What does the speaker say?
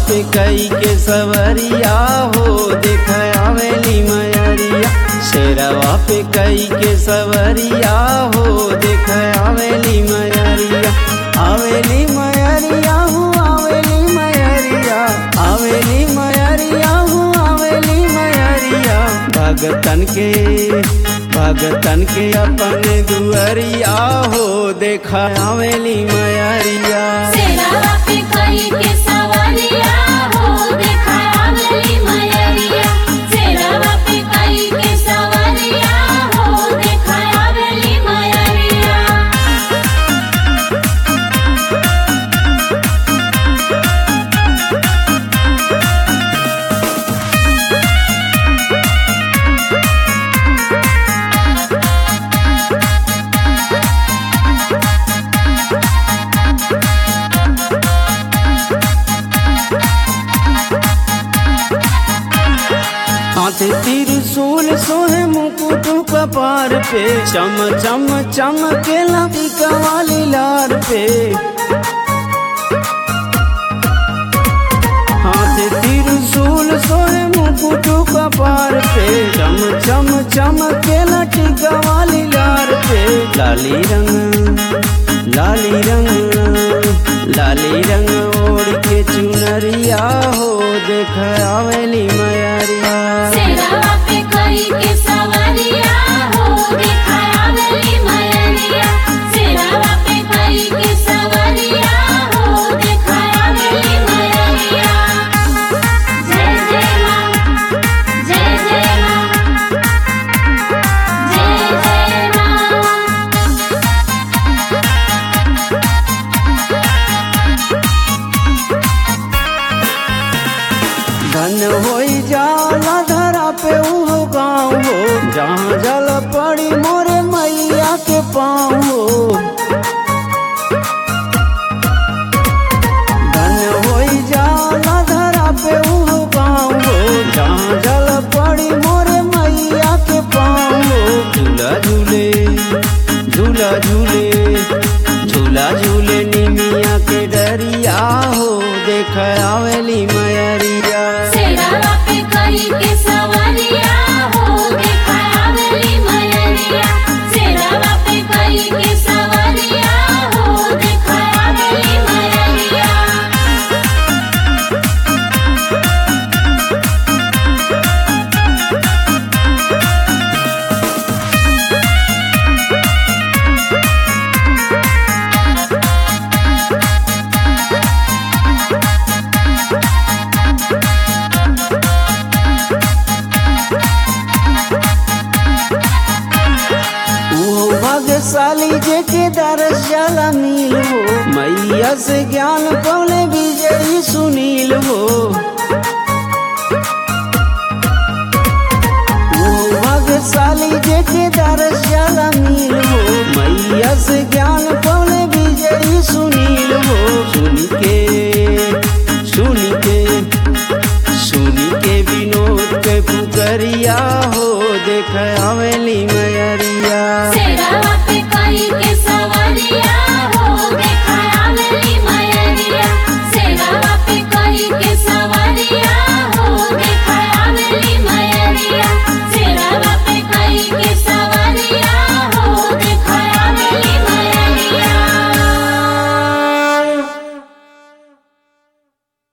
पे कई के सवरिया हो देख आवेली मयरिया शेरवा पे कई के सवरिया हो देख आवेली मयरिया आवेली मयरिया हूँ आवेली मयरिया आवेली मयरिया हूँ आवेली मयरिया भगतन के भगतन के अपने दुअरिया हो देखा आवेली मयरिया सेरावा पे कई के सवारिया हो देखा आवेली मयरिया सेरावा पे कई के सवारिया हो देखा आवेली मयरिया हाथ त्रिशूल सोहे मुकुट कपार पे चम चम चमकेला वाली लार पे हाथ त्रिशूल सोहे मुकुट कपार पे चम चम चमकेला टीका वाली लार पे लाली रंग लाली रंग लाली रंग ओढ़ के चुनरिया हो देख आवेली मयरिया सेरावा पे कई के सवारिया हो देखा आवेली मयरिया सेरावा पे कई के सवारिया हो देखा आवेली मयरिया जय जय मां जय जय मां जय जय मां धन होई जाला धरा पे उहो गाँव हो जहाँ जल पड़ी मोरे मैया के पाँव हो धन होई जाला धरा पे उहो गाँव हो जहाँ जल पड़ी मोरे मैया के पाँव हो झूला झूले झूला झूले झूला झूले निमिया के डरिया हो देख आवेली मयरिया सेरावा पे कई के सवारिया हो देखा आवेली मयरिया सेरावा पे कई के सवारिया हो देखा आवेली मयरिया वो भाग्यशाली जे के दरस जाला मिल हो मैया से ज्ञान पौले विजयी सुनील हो वो भाग्यशाली जे के दरस जाला मिल हो मैया से ज्ञान पौले विजयी सुनील हो सुन के सुन के सुन के विनोद के पुकरिया हो देख आवेली मयरिया सेरावा पे